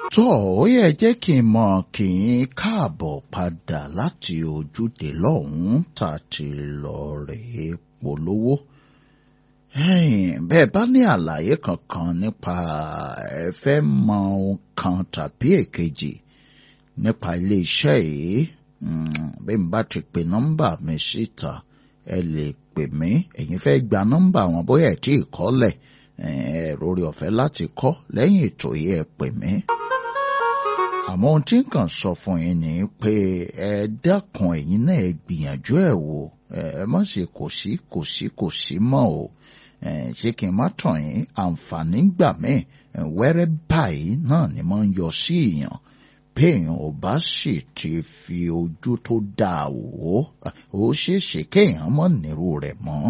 tó ó yẹ jẹ́ kí n mọ̀ kí n káàbọ̀ padà láti ojúde lọ́hùn-ún tá a ti lọ rèé polówó. bẹ́ẹ̀ bá ní àlàyé kankan nípa ẹ fẹ́ mọ ohun kan tàbí èkejì nípa ilé-iṣẹ́ yìí bí n bá ti pe nọ́mbà mi síta ẹ lè pè mí ẹ̀yin fẹ́ gba nọ́mbà wọn bóyá ẹ̀ tí ì kọ́lẹ̀ ẹ̀rọ orí ọ̀fẹ́ láti kọ́ lẹ́yìn ètò yìí ẹ pè mí. àmọ́ ohun tí n kàn sọ fún yín ni pé ẹ dákun ẹ̀yin náà ẹ gbìyànjú ẹ̀ wò ẹ má ṣe kò sí kò sí kò sí mọ́ o ṣé kí n má tàn yín àǹfààní gbà mí wẹ́rẹ́ báyìí náà ni mo ń yọ sí èèyàn béèyàn ò bá sì ti fi ojú tó dáa wò ó ṣeé ṣe kéèyàn mọ̀ nírú rẹ̀ mọ́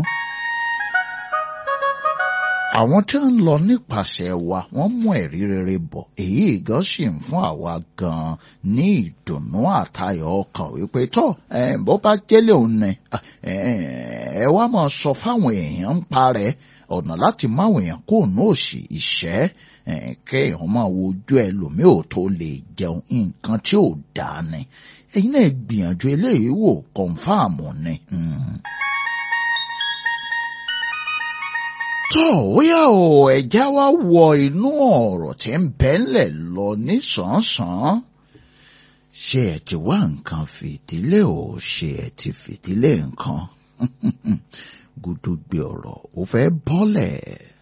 àwọn tí ń lọ nípasẹ̀ wa wọ́n mú ẹ̀rí rere bọ̀ èyí gan sì ń fún àwa gan ní ìdùnnú àtayọ̀ ọkàn wípé tó bó bá jẹ́lẹ̀ òun ni ẹ wá máa sọ fáwọn èèyàn ń parẹ́ ọ̀nà láti máwọn èèyàn kó ní òsì ìṣẹ́ kéèyàn máa wojú ẹlòmíì ò tó lè jẹun nǹkan tí ò dáa ni ẹ̀yin náà gbìyànjú eléyìí wò kọ̀ǹfàmù ni. tó ó yá o ẹ̀já wa wọ inú ọ̀rọ̀ tí ń bẹ́ńlẹ̀ lọ nísànsán ṣé ẹ ti wá nǹkan fìdílé o ṣé ẹ ti fìdílé nǹkan gúdúgbẹ ọ̀rọ̀ ó fẹ́ bọ́lẹ̀.